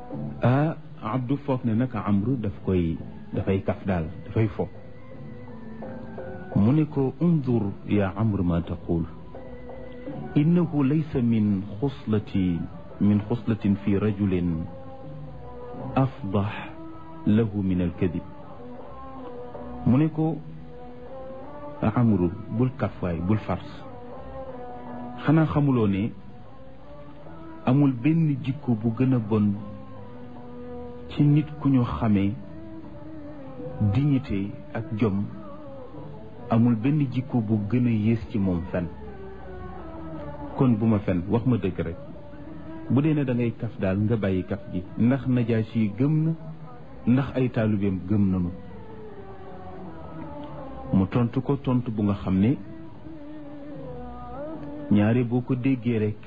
ah abdu foog ne naka amru daf koy dafay kaf daal dafay fo mu ne ko undur ya amru ma taqul innahu laysa min xuslati min xuslatin fi rajulin afdax lahu min alkadib mu ne ko amru bul kafwaay bul fars xanaa xamuloo ne amul benn jikko bu gën a bon ci nit ku ñu xamee dignité ak jom amul benn jikko bu gën a yées ci moom fen kon bu ma fen wax ma dëgg rek bu dee ne da ngay kaf daal nga bàyyi kaf gi ndax najaasi yi gëm na ndax ay taalibeem gëm nañu mu tontu ko tontu bu nga xam ne ñaare boo ko déggee rek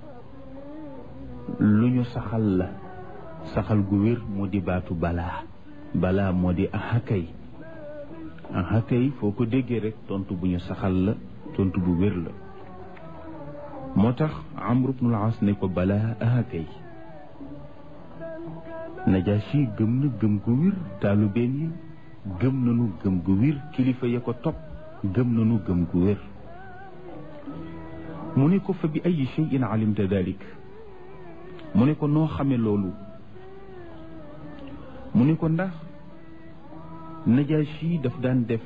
lu ñu saxal la saxal gu wér moo di baatu balaa balaa moo di ahakay ahakay foo ko déggee rek tontu bu ñu saxal la tontu bu wér la moo tax amru bnul as ne ko balaa ahakay najaasi gëm na gëm gu wér taalubeen yi gëm nañu gëm gu wér kilifa ya ko topp gëm nañu gëm gu wér mu ne ko fa bi ay cheyin alimta dalik mu ne ko noo xame loolu mu ne ko ndax najaasi daf daan def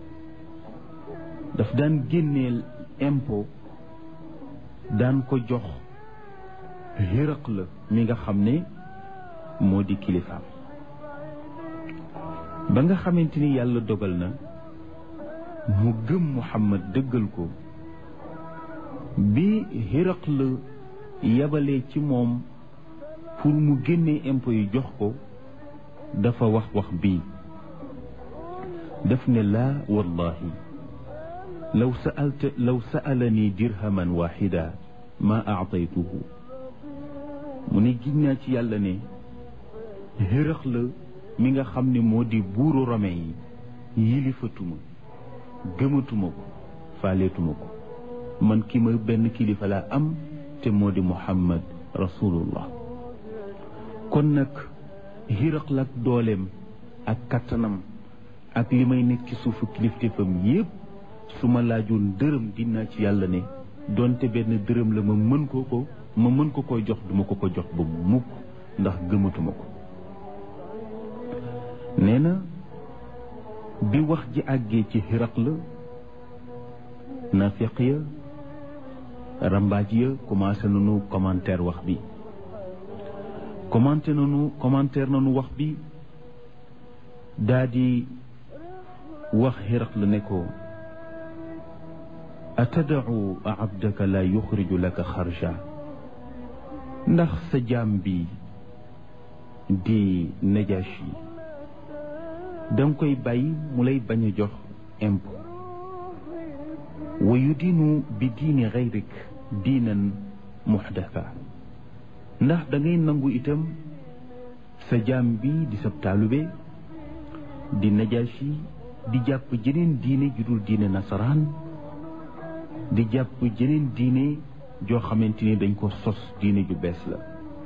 daf daan génneel impôt daan ko jox xéraq la mi nga xam ne moo di kilifaam ba nga xamante ni yàlla dogal na mu gëm Muhammad dëggal ko bi xéraq la yabalee ci moom pour mu génnee impôt yi jox ko dafa wax wax bii daf ne laa wallahi law saalta law saalani dirhaman waxida ma aataytuhu mu ne giñ naa ci yàlla ne xërëx la mi nga xam ne moo di buuru rome yi yilifatuma gëmatuma ko faaleetuma ko man ki ma benn kilifa laa am te moo di muhammad rasulullah kon nag xiraq la ak dooleem ak kattanam ak li may nekk ci suufu kilifteefam yépp su ma laajoon dërëm dinaa ci yàlla ne donte benn dërëm la ma mën ko ko ma mën ko koy jox duma ko ko jox ba mukk ndax gëmatuma ko nee na bi wax ji àggee ci xiraq la nafiq ya rambaaj ya commencé nañu commentaire wax bi commenté nañu commentaire nañu wax bi daa di wax xiraq la ne ko atadau abdaka la yuxriju laka xarja ndax sa jaam bi di najashi danga koy bàyyi mu lay bañ a jox impôt wa yudiinu bi diini xayrik diinan muxdasa ndax da ngay nangu itam sa jaam bi di sab taalube di najaasi di jàpp jeneen diine ju dul diine nasaraan di jàpp jeneen diine joo xamante ni dañ ko sos diine ju bees la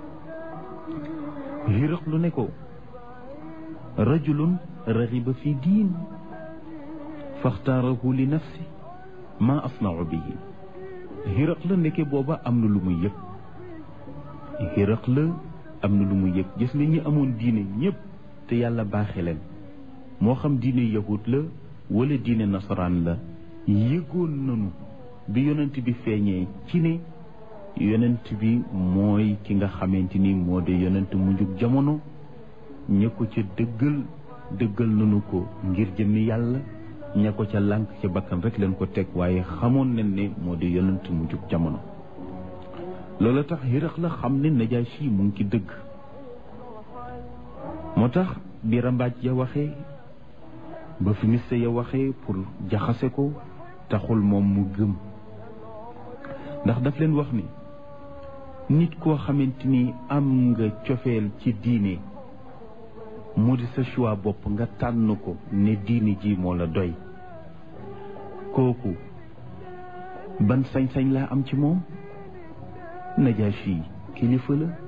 xiraq lu ne ko rajulun raxiba fi diin faxtaarahu li nafsi ma asnau bihi xiraq la nekke booba am na lu muy yëg xiraq la am na lu muy yëg gis nga ñi amoon diine ñépp te yàlla baaxe leen moo xam diine yahud la wala diine nasaraan la yëgoon nanu bi yonent bi feeñee ci ne yonent bi mooy ki nga xamante ni moo di yonent mu njug jamono ña ko ca dëggal dëggal nanu ko ngir jëmmi yàlla ña ko ca lànk ca bakkan rek leen ko teg waaye xamoon nañ ne moo di yonent mu njug jamono loolu tax xiraq la xam ne najaasi mu ngi ci dëgg moo tax bi rambaaj ya waxee ba fi miste ya waxee pour jaxase ko taxul moom mu gëm ndax daf leen wax ni nit koo xamante ni am nga cofeel ci diine mu di sa choix bopp nga tànn ko ne diine ji moo la doy kooku ban sañ-sañ laa am ci moom najaasi kilifa la